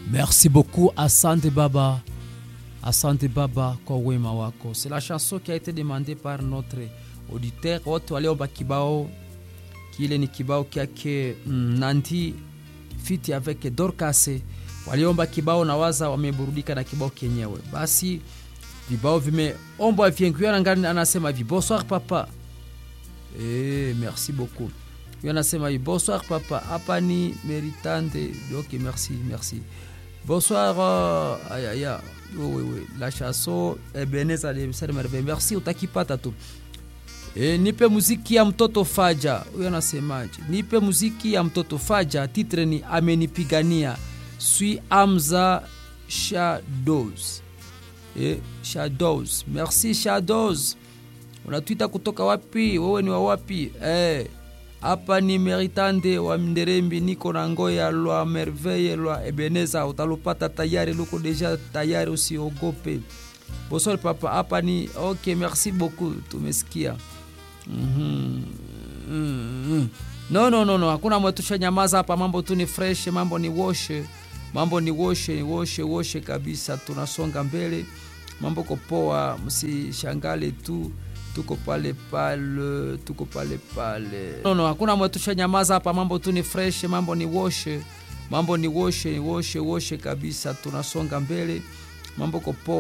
Merci beaucoup, Asante Baba. Asante Baba kwa wema wako. C'est la chanson qui a été demandée par notre auditeur. Wote waliomba kibao kile ni kibao kyake mm, Nandi fiti avec Dorcas. Waliomba kibao na waza wameburudika na kibao kenyewe. Basi vibao vimeombwa vingi. Ngani anasema hivi, bonsoir papa. Eh, merci beaucoup. Huyo anasema hivi, bonsoir papa. Hapa ni Meritande. Ok, merci, merci. Bonsoir. Uh, aya, aya. Oui, oui, oui. La chanson Ebeneza de Merveille. Merci, utakipata tu. E, nipe muziki ya mtoto Faja. Huyo anasemaje? Nipe muziki ya mtoto Faja. Titre ni amenipigania. Sui Amza Shadows. E, Shadows. Merci Shadows. Unatwita kutoka wapi? Wewe ni wa wapi? Eh, hapa ni Meritande wa Mnderembi, niko na ngoya lwa Merveille lwa Ebeneza, utalupata tayari, luko deja tayari, usiogope. Bosol papa, hapa ni okay, merci beaucoup, tumesikia. mm -hmm. mm -hmm. No, no, no, no, hakuna mwetusha nyamaza hapa, mambo tu ni fresh, mambo ni woshe, mambo ni woshe, woshe, woshe kabisa, tunasonga mbele, mambo kopoa, msishangale tu tuko pale pale, tuko pale pale. No, no, hakuna mwetusha nyamaza hapa, mambo tu ni fresh, mambo ni woshe, mambo ni woshe, woshe, woshe kabisa, tunasonga mbele, mambo kopoa.